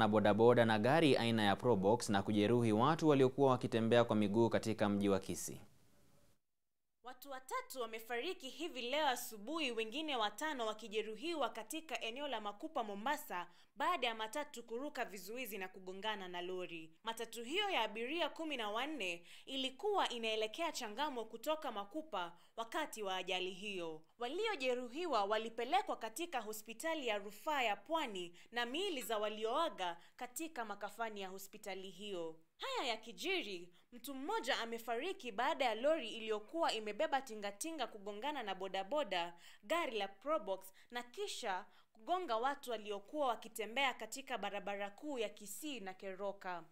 na bodaboda na gari aina ya Probox na kujeruhi watu waliokuwa wakitembea kwa miguu katika mji wa Kisii. Watu watatu wamefariki hivi leo asubuhi, wengine watano wakijeruhiwa katika eneo la Makupa, Mombasa, baada ya matatu kuruka vizuizi na kugongana na lori. Matatu hiyo ya abiria kumi na wanne ilikuwa inaelekea Changamwe kutoka Makupa wakati wa ajali hiyo. Waliojeruhiwa walipelekwa katika hospitali ya rufaa ya Pwani na miili za walioaga katika makafani ya hospitali hiyo. Haya yakijiri, mtu mmoja amefariki baada ya lori iliyokuwa imebeba tingatinga kugongana na bodaboda, gari la Probox na kisha kugonga watu waliokuwa wakitembea katika barabara kuu ya Kisii na Keroka.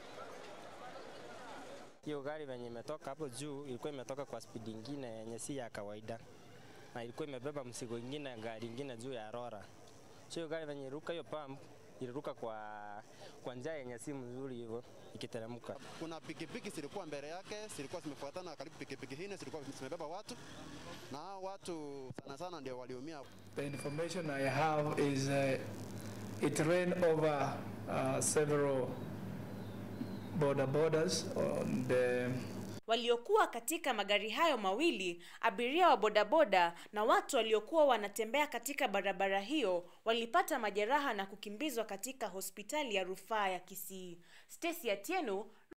Hiyo gari venye imetoka hapo juu ilikuwa imetoka kwa spidi ingine yenye si ya kawaida, na ilikuwa imebeba mzigo ingine, gari ingine juu ya rora. So hiyo gari venye iruka hiyo pump iliruka kwa kwa njia yenye si mzuri hivyo ikiteremka. Kuna pikipiki zilikuwa mbele yake, zilikuwa zimefuatana karibu pikipiki nne, zilikuwa zimebeba watu na hao watu sana sana ndio waliumia. The information I have is uh, it ran over uh, several border borders on the Waliokuwa katika magari hayo mawili, abiria wa bodaboda na watu waliokuwa wanatembea katika barabara hiyo walipata majeraha na kukimbizwa katika hospitali ya rufaa ya Kisii. Stacy Atieno,